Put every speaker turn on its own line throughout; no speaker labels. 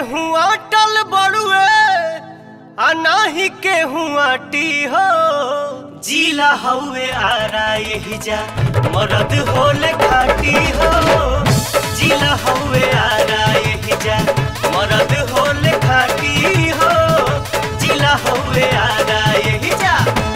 हुआ टल बड़ुए आ नाही के हुआ टी हो जीला हउए आरा यही जा मरद होले खाटी हो जीला हउए आरा यही जा मरद होले खाटी हो जीला हउए आरा यही जा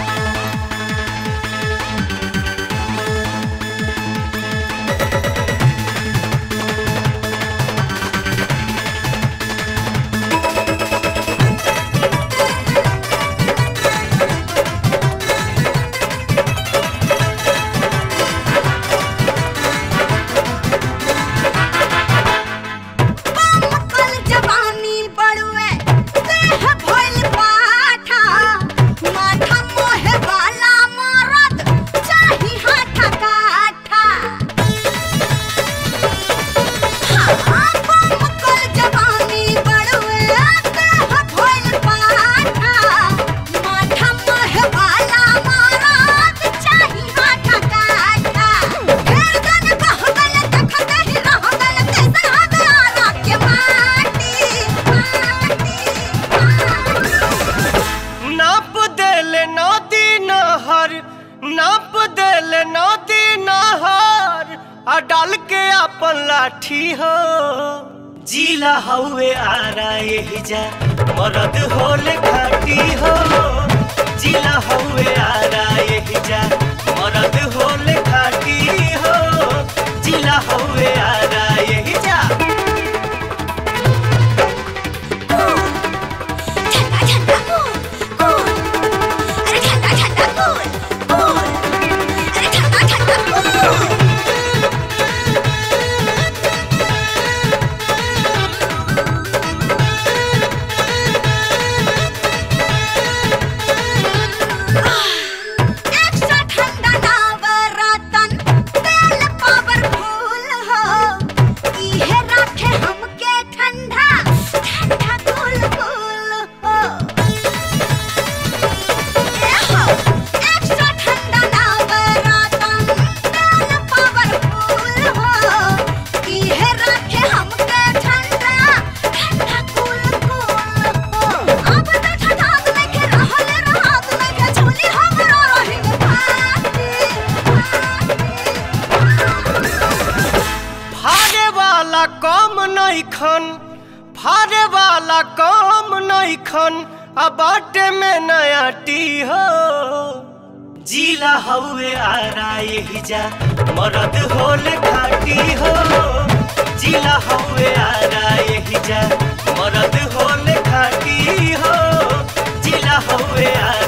कल जवानी बड़ुए देह भइल पाठा माथा मोहे वाला मरद चाही हाथा काठा हाँ, बम कल जवानी बड़ुए देह भइल पाठा माथा मोहे वाला मरद चाही हाथा काठा फेर गन कहगल तखत ही रहगल कैसन हगारा के माटी
नाप देले नदी नहर नाप देले नदी नहर आ डाल के अपन लाठी हो जीला हउए आरा यही जा मरद होले खाटी हो जीला हउए आरा यही जा मरद होले खाटी हो जीला हउए आरा यही जा
ठंडा ठंडा कूल कूल अरे ठंडा ठंडा कूल कूल अरे ठंडा ठंडा कूल एक्स्ट्रा ठंडा नवरतन तेल पावरफुल हो इहे रखे हमके ठंडा ठंडा कूल कूल हो ए हो एक्स्ट्रा ठंडा नवरतन तेल पावरफुल हो इहे रखे हमके ठंडा ठंडा कूल कूल हो अब तो ठंडा लेके रहल रहत लेके झोली हमरा रही
फारे वाला कम नइखन फारे वाला कम नइखन आ बाटे में नया टी हो जीला हउए आरा यही जा मरद होले खाटी हो जीला हउए आरा यही जा मरद होले खाटी हो जीला हउए आरा